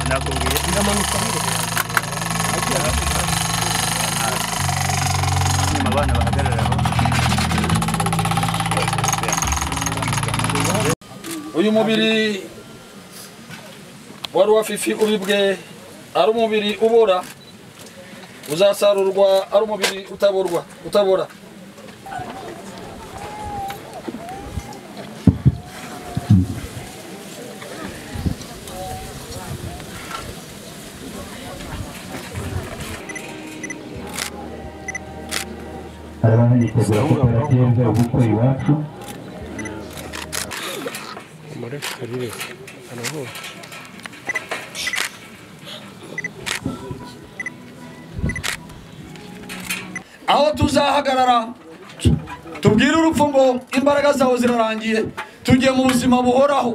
na Koreya. Inamanuka hano ariko hano abana bahagararaho uyu mubiri wari wafifi ubibwe ari umubiri ubora uzasarurwa ari umubiri utaborwa utabora hari abanitegura koperative ubukwe iwacu aho tuzahagarara tubwire urupfu ngo imbaraga zawe zirarangiye tugiye mu buzima buhoraho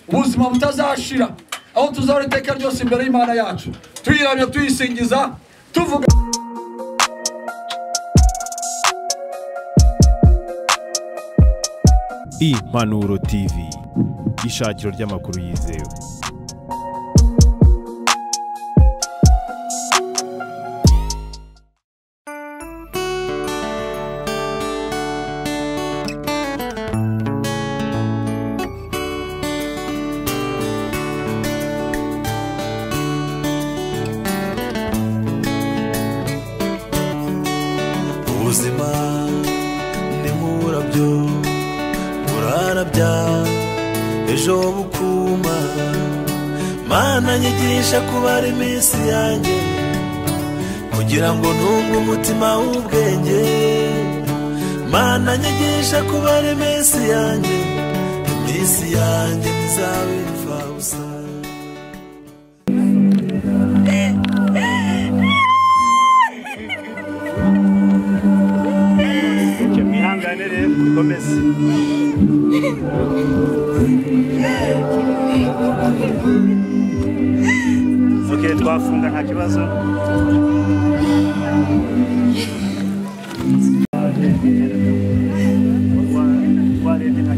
ubuzima butazashira aho tuzahora iteka ryose imbere y'imana yacu tuyiramya tuyisingiza tuvuga impanuro tv ishakiro ry'amakuru yizewe ubuzima ni nk'uburabyo burarabya ejo bukuma mana nyigisha kubara iminsi yanjye kugira ngo ntunge umutima w'ubwenge mana nyigisha kubara iminsi yanjye iminsi yanjye ntizaba imfabusa icyo mwihangane rero dukomeze ok twafunga nta kibazo twarebye nta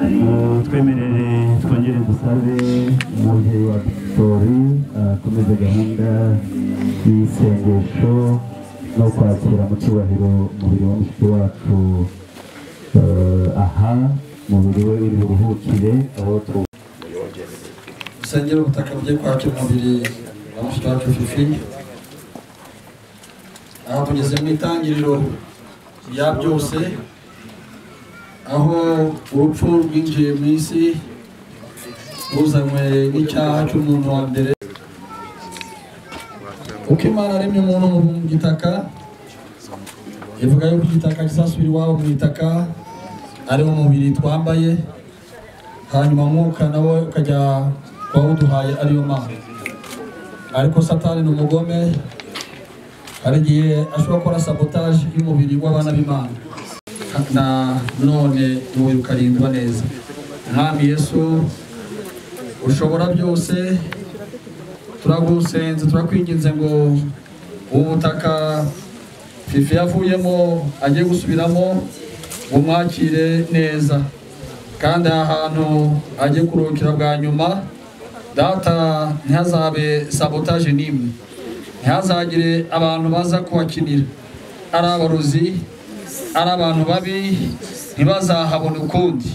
kibazo twemerere twongere dusabe umubyeyi wa victori akomeze gahunda y'isengesho no kwakira mu cyubahiro umubiri wa mushiki wacu eh, aha umubiri we uri buruhukire aho tu usengera ubutaka bugiye kwakira umubiri wa mushiki wacu fifi aha tugeze mu itangiriro rya byose aho urupfu rwinjiye mu isi ruzanywe n'icyaha cy'umuntu wa mbere kuko imana aremye umuntu mu gitaka ivuga yuko igitaka kizasubira iwabo mu itaka ariwo mubiri twambaye hanyuma mwuka nawe ukajya wawuduhaye ariyo mana ariko satani ni umugome hari igihe ashobora gukora sabotaje y'umubiri w'abana b'imana na none wowe ukarindwa neza mwami yesu ushobora byose turagusenze turakwinginze ngo ubu butaka fifi yavuyemo agiye gusubiramo umwakire neza kandi aha hantu agiye kuruhukira bwa nyuma data ntihazabe sabotaje n'imwe ntihazagire abantu baza kuhakinira ari abarozi ari abantu babi ntibazahabone ukundi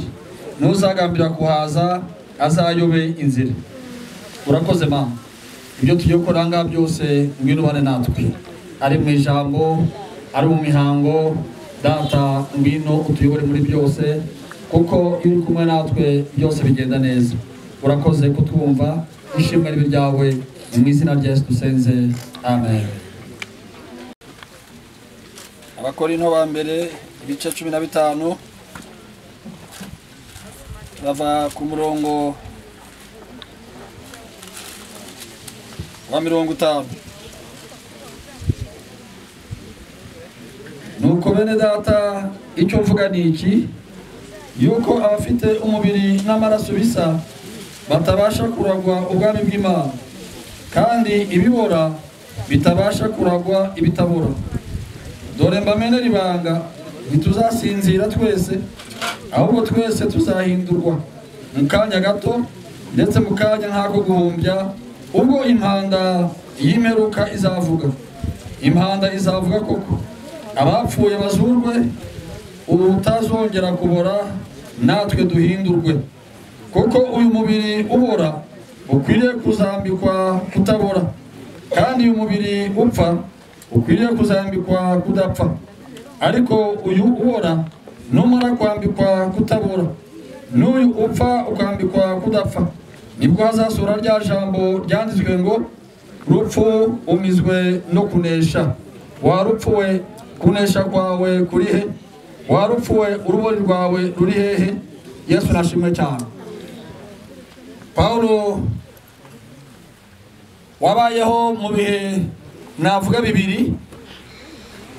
ntuzagambira kuhaza azayobe inzira urakoze mama ibyo tugiye gukora ngaha byose ngwino natwe ari mu ijambo ari mu mihango data ngwino utuyobore muri byose kuko iyo uri kumwe natwe byose bigenda neza urakoze kutwumva ishimwe ribe ryawe ni mu izina rya yesu dusenze amen abakorinto ba mbere ibice cumi na bitanu bava ku murongo wa mirongo itanu nuko bene data icyo mvuga ni iki yuko abafite umubiri n'amaraso bisa batabasha kuragwa ubwami bw'imana kandi ibibora bitabasha kuragwa ibitabora dore mbamenera ibanga ntituzasinzira twese ahubwo twese tuzahindurwa mu kanya gato ndetse mu kanya nk'ako guhumbya ubwo impanda y'imperuka izavuga impanda izavuga koko abapfuye bazurwe ubutazongera kubora natwe duhindurwe kuko uyu mubiri ubora ukwiriye kuzambikwa kutabora kandi uyu mubiri upfa ukwiriye kuzambikwa kudapfa ariko uyu ubora numara kwambikwa kutabora n'uyu upfa ukambikwa kudapfa nibwo hazasura rya jambo ryanditswe ngo rupfu umizwe no kunesha warupfuwe kunesha kwawe kuri he warupfuwe urubori rwawe ruri hehe yesu nashimwe cyane pawulo wabayeho mu bihe navuga bibiri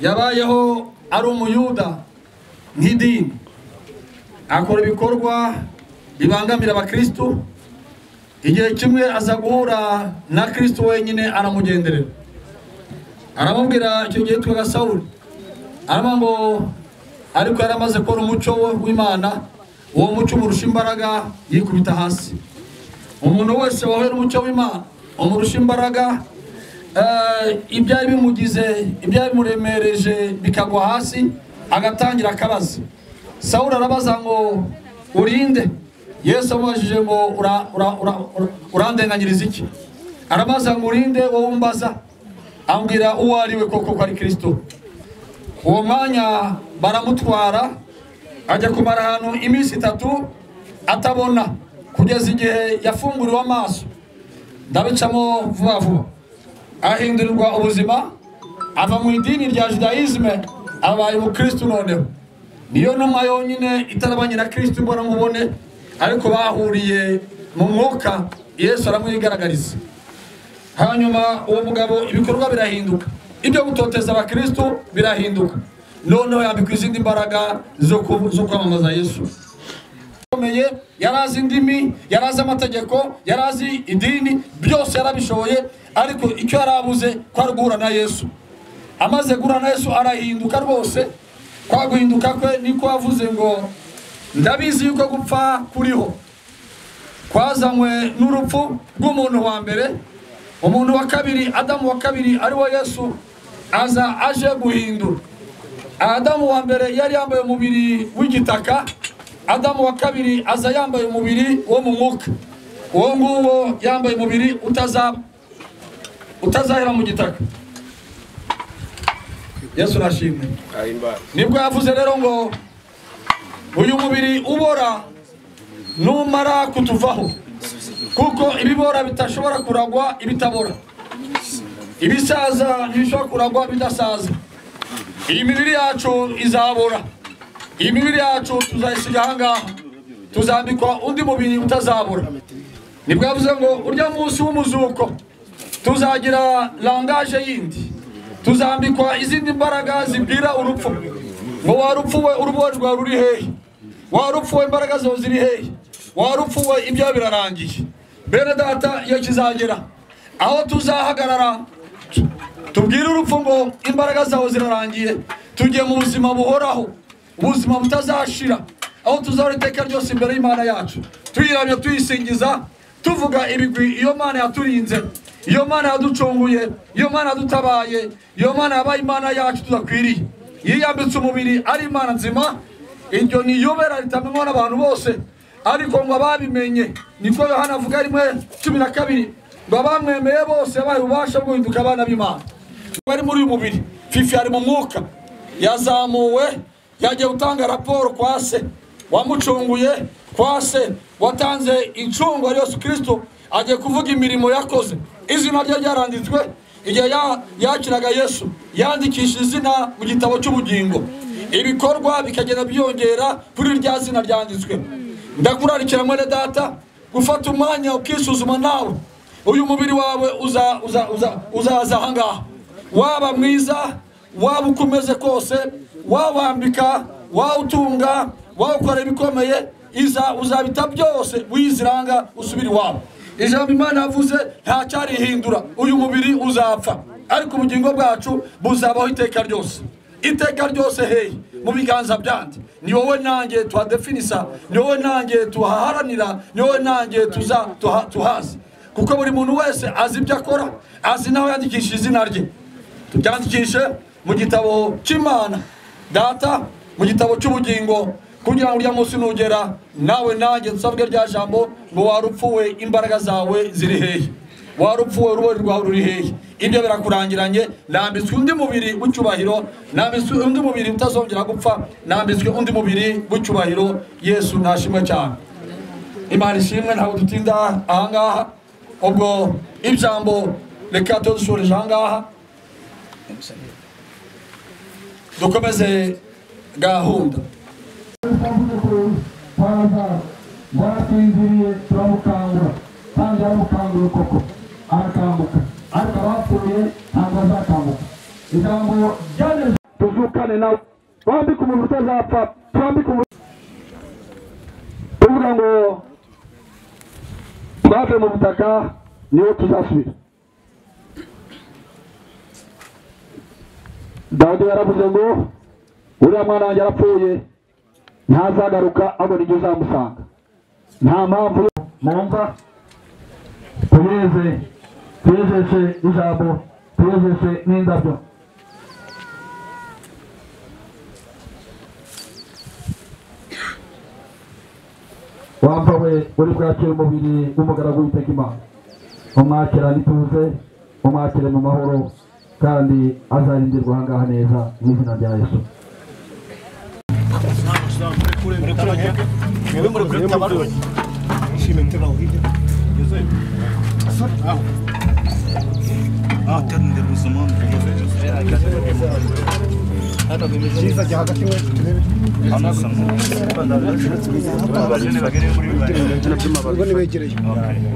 yabayeho ari umuyuda nk'idini akora ibikorwa bibangamira abakirisitu igihe kimwe aza guhura na kirisitu wenyine aramugenderera aramubwira icyo gihe twaga sawuri arama ngo ariko yari amaze kubona umuco we w'imana uwo muco umurusha imbaraga yikubita hasi umuntu wese wahuye n'umuco w'imana umurusha imbaraga eh, ibyari bimugize ibyari bimuremereje bikagwa hasi agatangira akabaza sawuri arabaza ngo urinde yesu amubajije ngo "Ura- ura- ura- ura- urandenganyiriza iki arabaza ngo urinde wowe umbaza ambwira uwo ari we koko ko ari kirisito uwo mwanya baramutwara ajya kumara ahantu iminsi itatu atabona kugeza igihe yafunguriwe amaso ndabicamo vuba vuba ahindurirwa ubuzima ava mu idini rya judayizme abaye umukristu noneho niyo ntumwa yonyine itarabanye na kristu mbona mubone ariko bahuriye mu mwuka yesu aramwigaragariza hanyuma uwo mugabo ibikorwa birahinduka ibyo gutoteza abakristu birahinduka noneho yambikwa izindi mbaraga zo ku- zo kwamamaza yesu akomeye yari azi indimi yari azi amategeko yari azi idini byose yarabishoboye ariko icyo yari abuze ko ari guhura na yesu amaze guhura na yesu arahinduka rwose kwa guhinduka kwe niko yavuze ngo ndabizi yuko gupfa kuriho kwazanywe n'urupfu rw'umuntu wa mbere umuntu wa kabiri adamu wa kabiri ariwo yesu aza aje guhindura adamu wa mbere yari yambaye umubiri w'igitaka adamu wa kabiri aza yambaye umubiri wo mu mwuka uwo nguwo yambaye umubiri utaza- utazahera mu gitaka yesu arashimwe nibwo yavuze rero ngo uyu mubiri ubora numara kutuvaho kuko ibibora bitashobora kuragwa ibitabora ibisaza ntibishobora kuragwa bidasaza iyi mibiri yacu izabora iyi mibiri yacu tuzayisiga ahangaha tuzambikwa undi mubiri utazabura nibwo yavuze ngo urya munsi w'umuzuko tuzagira langaje yindi tuzambikwa izindi mbaraga zibwira urupfu ngo warupfuwe urubori rwawe ruri hehe warupfuwe imbaraga zawe ziri hehe warupfuwe ibyawe birarangiye bene data iyo kizagera aho tuzahagarara tubwire urupfu ngo imbaraga zawe zirarangiye tugiye mu buzima buhoraho ubuzima butazashira aho tuzahora iteka ryose imbere y'imana yacu tuyiramya tuyisingiza tuvuga ibigwi iyo mana yaturinze iyo mana yaducunguye iyo mana yadutabaye iyo mana yabaye imana yacu tudakwiriye yiyambitse umubiri ari imana nzima iryo ni iyobera ritamenywa n'abantu bose ariko ngo ababimenye niko yohana avuga rimwe cumi na kabiri ngo abamwemeye bose yabaye ububasha bwo guhinduka abana b'imana bari muri uyu mubiri fifi ari mu mwuka yazamuwe yagiye gutanga raporo kwa se wamucunguye kwa se watanze incungo yesu kirisito agiye kuvuga imirimo yakoze izina rye ryaranditswe igihe ya- yakiraga yesu yandikisha izina mu gitabo cy'ubugingo ibikorwa bikagenda byiyongera kuri rya zina ryanditswe ndakurarikira mwene data gufata umwanya ukisuzuma nawe uyu mubiri wawe uza- uza- uza- uzaza ahangaha waba mwiza waba uko umeze kose wawambika wawutunga wawukora ibikomeye iza uzabita byose wiziranga usubire iwawe ijambo imana yavuze ntacyarihindura uyu mubiri uzapfa ariko ubugingo bwacu buzabaho iteka ryose iteka ryose hehe mu biganza byandi ni wowe nanjye tuhadefinisa ni wowe nanjye tuhaharanira ni wowe nanjye tuza tuha- tuhazi kuko buri muntu wese azi ibyo akora azi nawe yandikisha izina rye tubyandikishe mu gitabo cy'imana data mu gitabo cy'ubugingo kugira ngo uriya munsi nugera nawe nanjye dusabwe rya jambo ngo warupfuwe imbaraga zawe ziri hehe warupfuwe urubo rwawe ruri hehe ibyo birakurangiranye nambitswe undi mubiri w'icyubahiro nambitswe undi mubiri utazongera gupfa nambitswe undi mubiri w'icyubahiro yesu ntashimwe cyane imana ishimwe ntabwo dutinda ahangaha ubwo ijambo reka tudushurije ahangaha dukomeze gahunda warasinziriye turamukangura kandi yaramukangura koko arakambuka ariko abapfuye ntabwo azakambuka ijambo ryageze tuvukane nawe twambike umuntu utazapfa twambike umuntu tuvuga ngo twave mu butaka niwo tuzasubira dawudi yaravuze ngo uriya mwana wanjye arapfuye ntazagaruka abona ibyo uzamusanga nta mpamvu yo mwumva tuyeze tuyejeshe ijambo tuyejeshe n'indabyo wamva we uri bwakire umubiri w'umugaragu w'iteka imana umwakira n'ituze umwakire mu mahoro kandi azarindirwa ahangaha neza mu izina rya yesu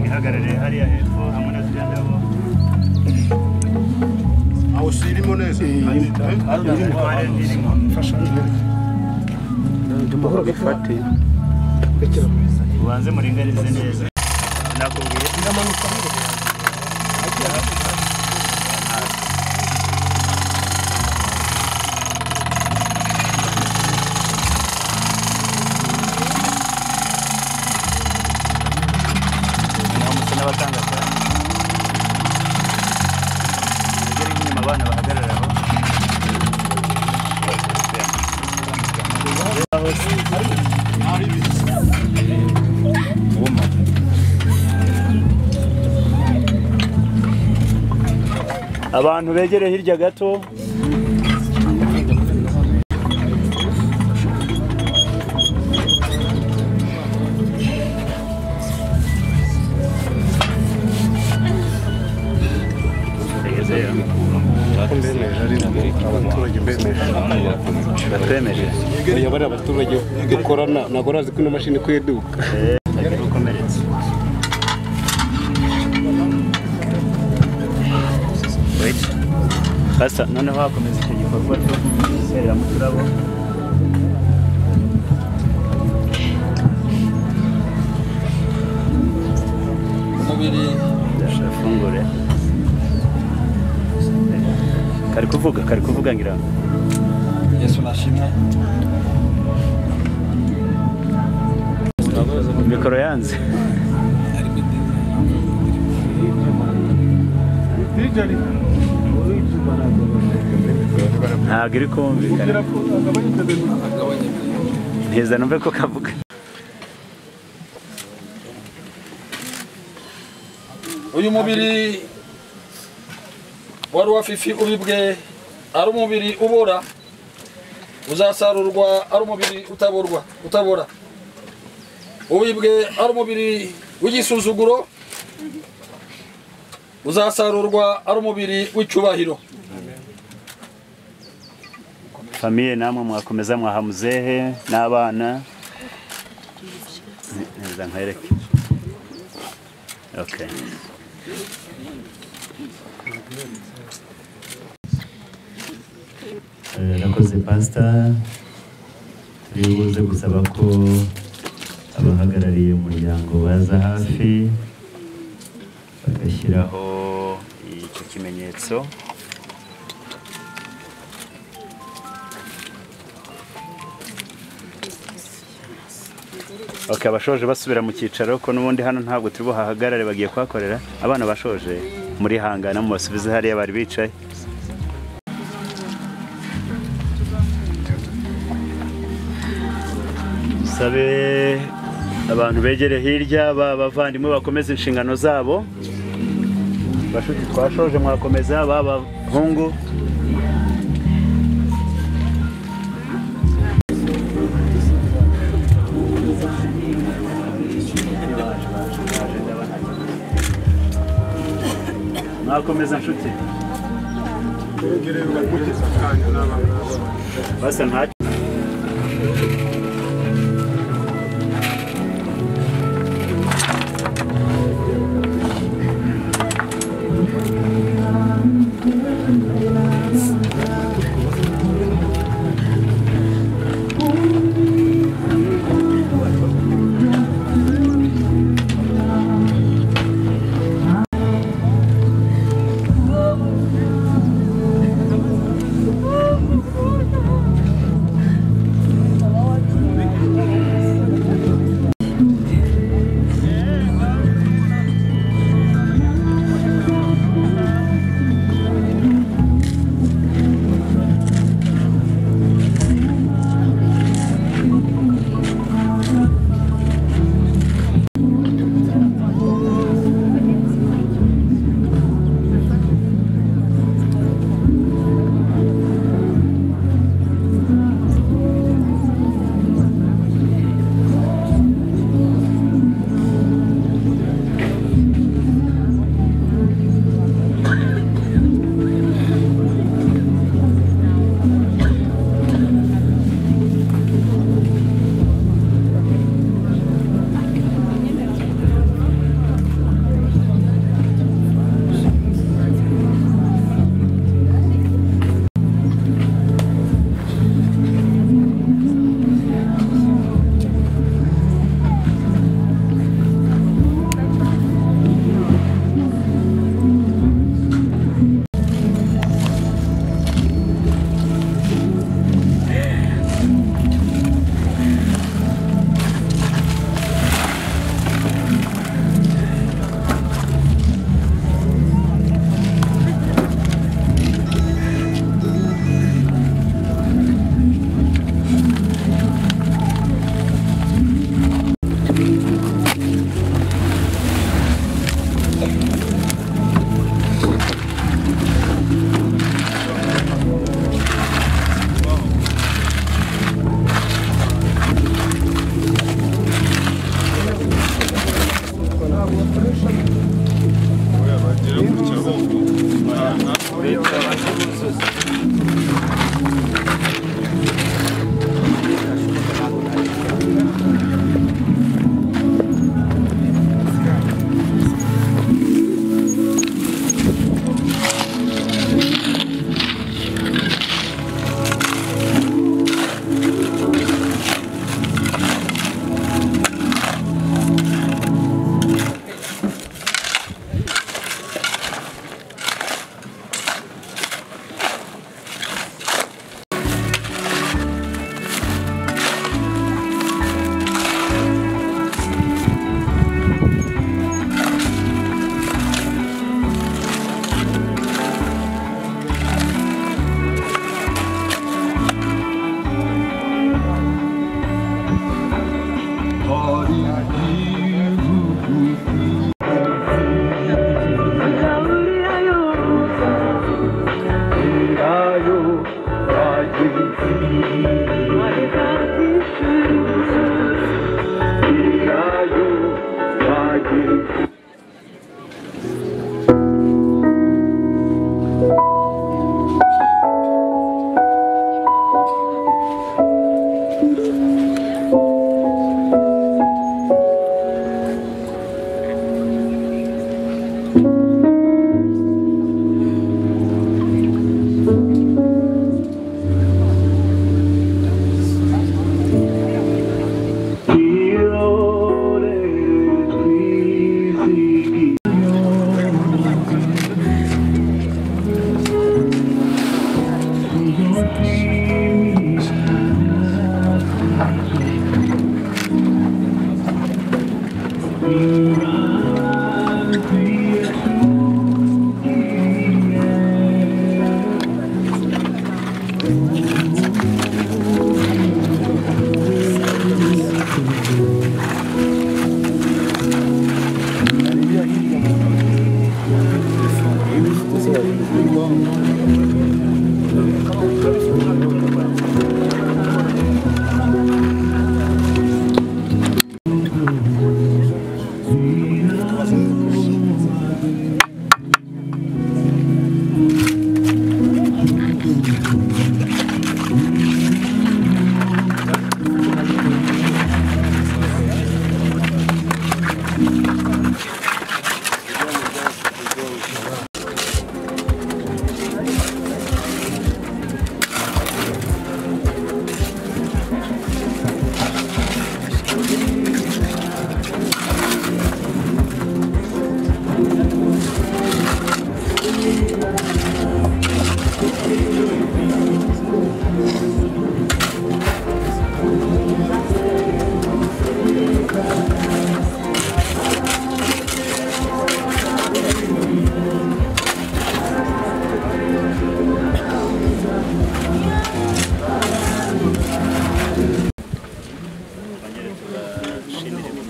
Ihagarare hariya hepfo hamwe na ziriya ndabo. Hari ndirimo. Ubanze muringanize neza. Nakubwiye. Ndamutse n'abatangabuhamya. Mugere inyuma abana bahagarare aho. abantu begere hirya gato batwemeje buriya bariya abaturage dukorana ntabwo urazi ko ino mashini ikwiye iduka batagira ukomeretse Wait. Basta noneho hakomeza icyo gikorwa cyo guserera mu turabo umubiri ndashaka fungure kari kuvuga kari kuvuga ngira ngo yesu nashimwe mikoro yanze ntabwo iri kumvikana ntiza numve ko kavuga uyu mubiri wari uwa fifi ubibwe ari umubiri ubora uzasarurwa ari umubiri utaborwa utabora ubibwe ari umubiri w'igisuzuguro uzasarurwa ari umubiri w'icyubahiro famiye namwe mwakomeza mwahamuzehe n'abana Ni- neza nkwereke okay Eh, rakoze pasita turi buze gusaba ko abahagarariye umuryango baza hafi bagashyiraho icyo kimenyetso okay abashoje basubira mu cyicaro ko n'ubundi hano ntabwo turi buhahagarare bagiye kuhakorera abana bashoje muri hangana mu basubize hariya bari bicaye dusabe abantu begere hirya b'abavandimwe bakomeza inshingano zabo bashuti twashoje mwakomeza b'abahungu mwakomeza nshuti basa nta Thank you.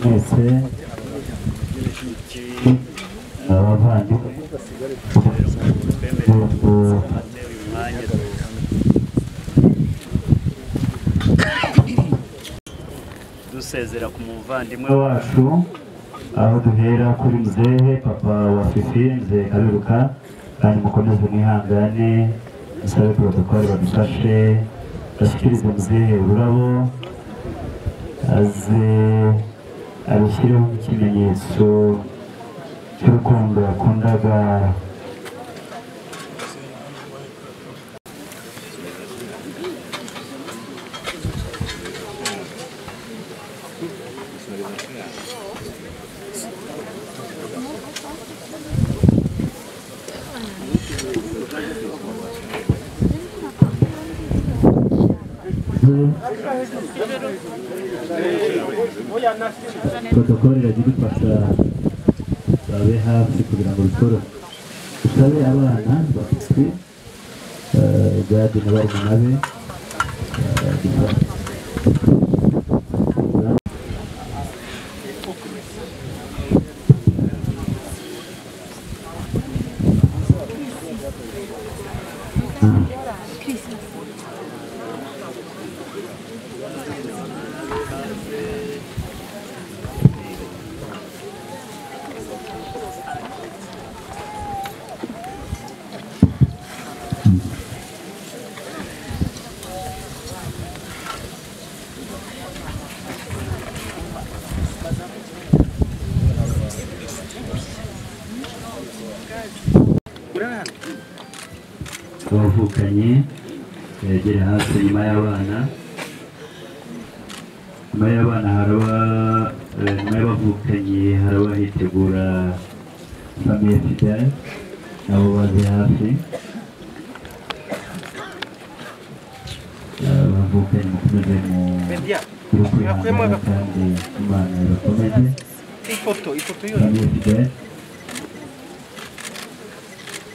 mwese abavandimwe ubu dusezera ku muvandimwe umwe wacu aho duhera kuri muzehe papa wa fifi muzehe kaberuka kandi mukomeze mwihangane musabe porotokole badufashe bashyikirize muzehe ururabo aze abishyireho ikimenyetso cy'urukundo yakundaga protokole irajya idufasha babe hafi kugira ngo bikore dusabe abana bafite eh, gadi na barumuna be eh, dusa- abavukanye begere hafi nyuma y'abana nyuma y'abana haraba eh, nyuma y'abavukanye haraba hitegura famiye fidele nabo baze hafi Eh, abavukanye mukomeze mu mu kwihangana kandi imana ibakomeze famiye fidele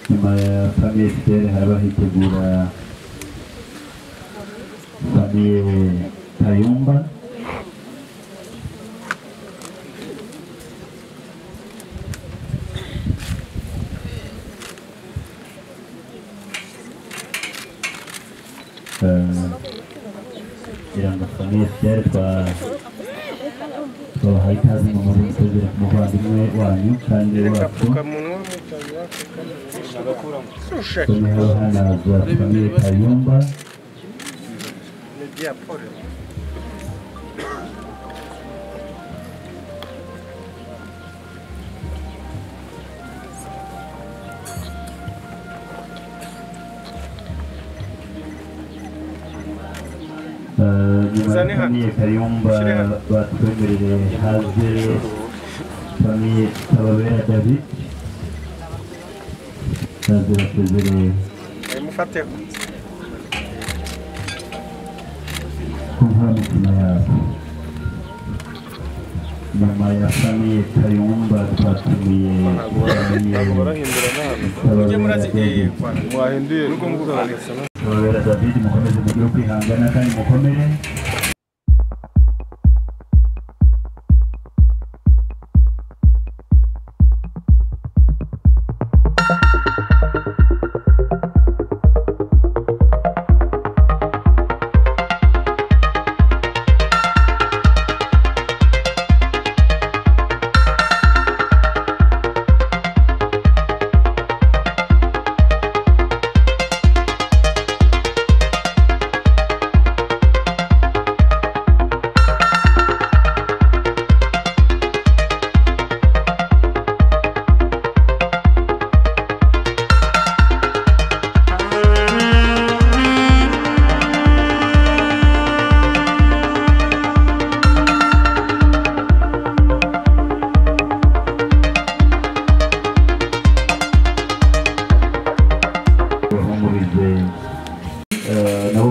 nyuma ya famiye fidele haba hitegura famiye kayumba Eh, kugira ngo famiye fidele twa twabahaye ikaze mu muri gusezera ku muvandimwe wanyu kandi wacu noneho hano za famiye kayumba Eh, nyuma ya famiye kayumba batwemerere haze famiye kababera david haze basezereye ku mpamitima yabo nyuma ya famiye kayumba twatumiye famiye kababera mwahinduye nuko mvuga david mukomeze mugire kwihangana kandi mukomere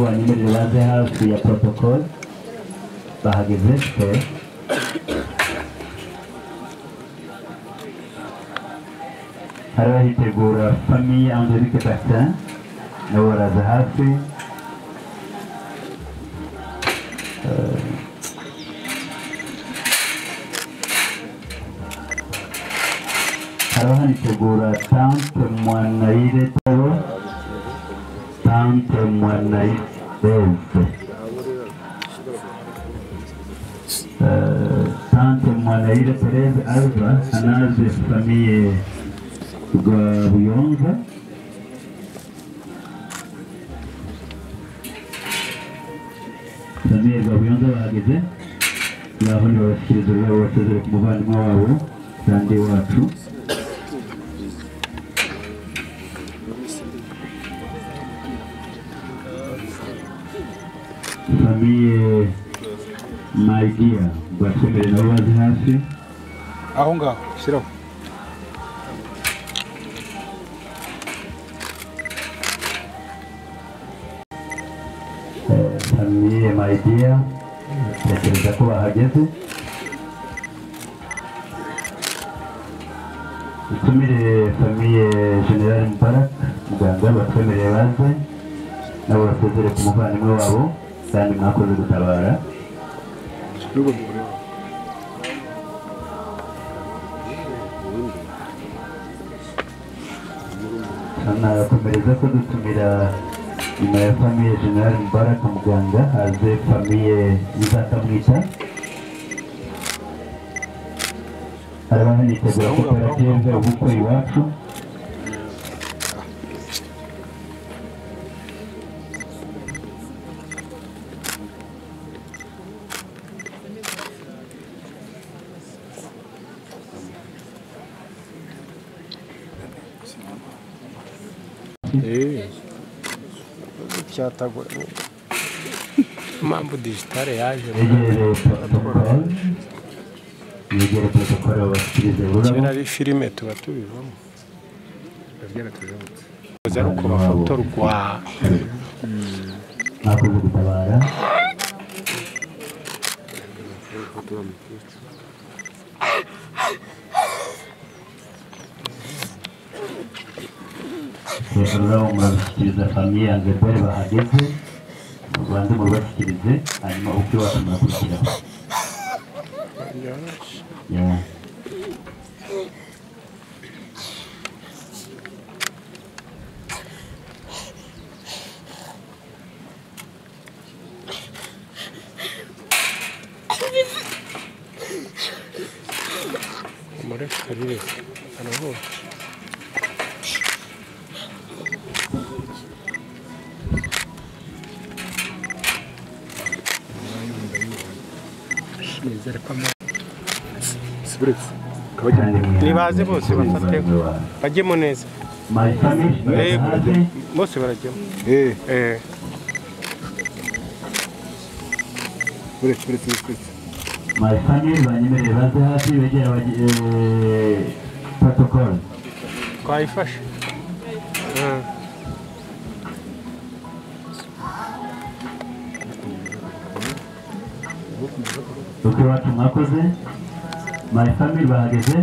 ya protocol bahageze pe hari ahitegura famiye angelique batin nabo baraza hafi Eh, hari ahanitegura tante mwanayire tabo tante mwanayireze tante mwanayire pereze alva anaje famiye rwa buyonza famiye rwa buyonza bahageze ngaho ntibabashyikiriza ururabo basezere ku muvandimwe wabo kandi wacu famiye mayigira bakomere nabo bazi hafi aho ngaho shyiraho Eh, famiye mayigira batekereza ko bahageze dutumire famiye generali mubarak muganga batwemereye baze nabo basezere ku muvandimwe wabo kandi mwakoze gutabara n'ubwo bikureba anakomereza ko dutumira nyuma ya famiye generali mubaraka muganga aze famiye muzakamwita haraba hanitegura koperative ubukwe iwacu cyatagura impamvu digitale yaje yegereye protokole yegere protokole babashyikirize ururabo kera ari filime tuba tubivamo tuza ari uko Wabo. bafotorwa mwakoze gutabara hejuru urabo murabishyikiriza famiye angabere bahageze banze mubibashyikirize hanyuma ubwe wacu murakurikiraho Yeah. muri karere aravuga sibiretse Nibaze bose bafate. bajyemo neza My family, Eh, barahaze. bose barajyemo eee eh buretse buretse buretse mayifani banyemereye baze hafi begera abagi- eh, protocol twayifashe Ah, ubwo iwacu mwakoze mayifani bahageze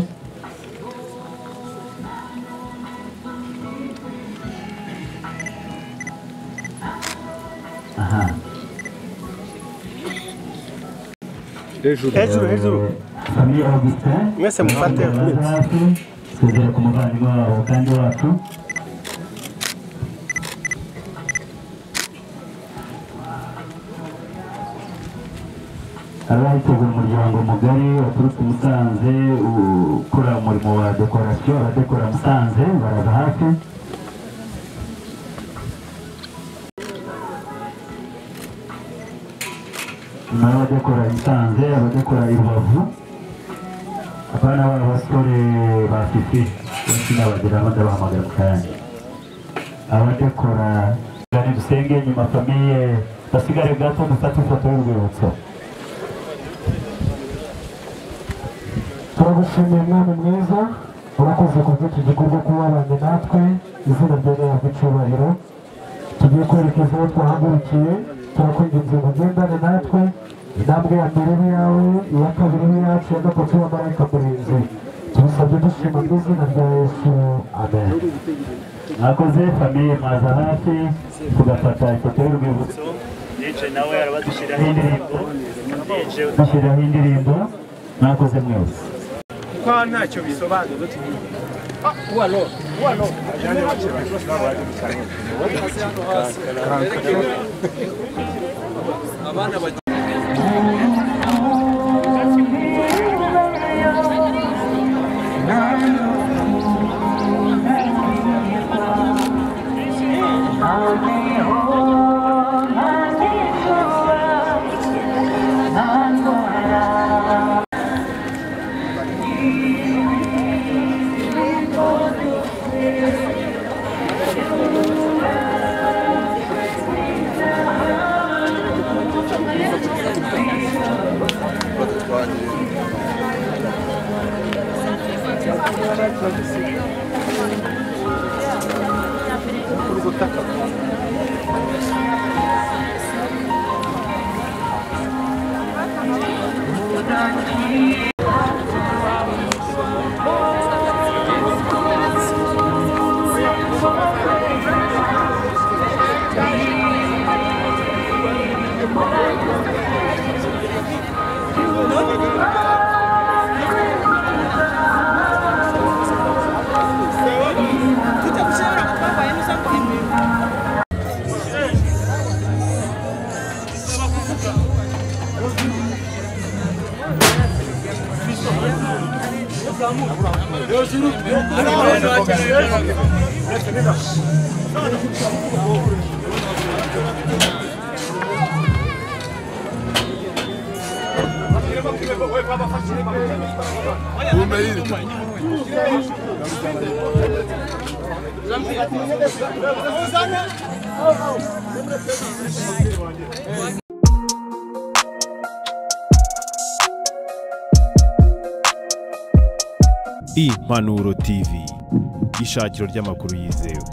aha hejuru hejuru hejuru famille augustin Mwese mufate. baze hafi tugera ku muvandimwe wabo kandi wacu abakoze umuryango mugari waturutse i musanze ukora umurimo wa dekorasiyo abadekora musanze baraza hafi nyuma y'abadekora musanze abadekora i rubavu abana baba basore ba fifi benshi nabageraho ndabahamagara mu kanya abadekora gani dusenge nyuma famiye basigare gato dufate ifoto y'urwibutso turagushimiye mwami mwiza urakoze ku bw'iki gikorwa kuba wabanye natwe izina ryawe rihabwa icyubahiro tugiye kwerekeza aho twahagurukiye turakwinginze ngo ugendane natwe intambwe ya mbere ni yawe iya kabiri ni yacu iya gatatu ya marayika murinzi tubisabye dushima mu izina rya yesu amen mwakoze famiye mwaza hafi tugafata ifoto y'urwibutso yicaye nawe arabadushyiraho indirimbo yicaye dushyiraho indirimbo mwakoze mwese kuko hano ntacyo bisobanura impanuro tv ishakiro ry'amakuru yizewe